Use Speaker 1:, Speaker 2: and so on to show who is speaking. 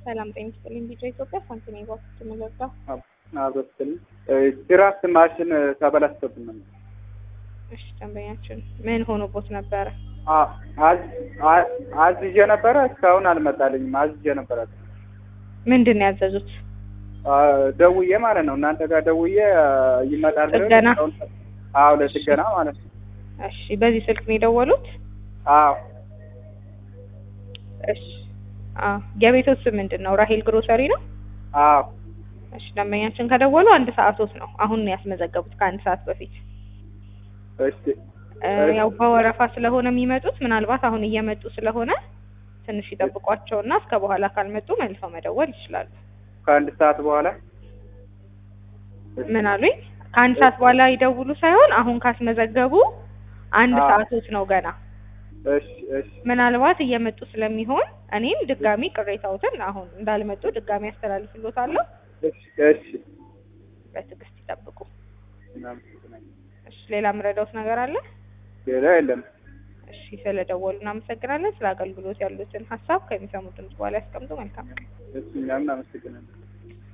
Speaker 1: ሰላም ጤና ይስጥልኝ። ቢጫ ኢትዮጵያ ሳንቲም ባክት ምለጋ
Speaker 2: አብረስል ድራፍት ማሽን ተበላሽቶብን ነው።
Speaker 1: እሺ ደንበኛችን ምን ሆኖቦት ነበረ?
Speaker 2: አዝዤ ነበረ እስካሁን አልመጣልኝም። አዝዤ ነበረ
Speaker 1: ምንድን ነው ያዘዙት?
Speaker 2: ደውዬ ማለት ነው እናንተ ጋር ደውዬ ይመጣል ብለው
Speaker 1: ጥገና?
Speaker 2: እስካሁን- አዎ ለጥገና ማለት ነው።
Speaker 1: እሺ በዚህ ስልክ ነው የደወሉት?
Speaker 2: አዎ
Speaker 1: እሺ አ የቤቶት ስም ምንድን ነው? ራሄል ግሮሰሪ ነው?
Speaker 2: አዎ
Speaker 1: እሺ ደንበኛችን ከደወሉ አንድ ሰዓቶት ነው። አሁን ነው ያስመዘገቡት ከአንድ ሰዓት በፊት።
Speaker 2: እሺ
Speaker 1: እ ያው በወረፋ ስለሆነ የሚመጡት ምናልባት አሁን እየመጡ ስለሆነ ትንሽ ይጠብቋቸውና እስከ በኋላ ካልመጡ መልሰው መደወል ይችላሉ።
Speaker 2: ከአንድ ሰዓት በኋላ
Speaker 1: ምን አሉኝ? ከአንድ ሰዓት በኋላ ይደውሉ ሳይሆን አሁን ካስመዘገቡ አንድ
Speaker 2: አዎ።
Speaker 1: ሰዓቶት ነው ገና።
Speaker 2: እሺ እሺ
Speaker 1: ምናልባት እየመጡ ስለሚሆን እኔም ድጋሚ ቅሬታዎትን አሁን እንዳልመጡ ድጋሚ ያስተላልፍሎታለሁ።
Speaker 2: እሺ እሺ
Speaker 1: በትዕግስት ይጠብቁ።
Speaker 2: እናመሰግናለን።
Speaker 1: እሺ ሌላ የምረዳውት ነገር አለ?
Speaker 2: ሌላ የለም።
Speaker 1: እሺ ስለደወሉ እናመሰግናለን። ስለ አገልግሎት ያሉትን ሀሳብ ከሚሰሙት ድምጽ በኋላ ያስቀምጡ። መልካም
Speaker 2: እሺ እኛም እናመሰግናለን።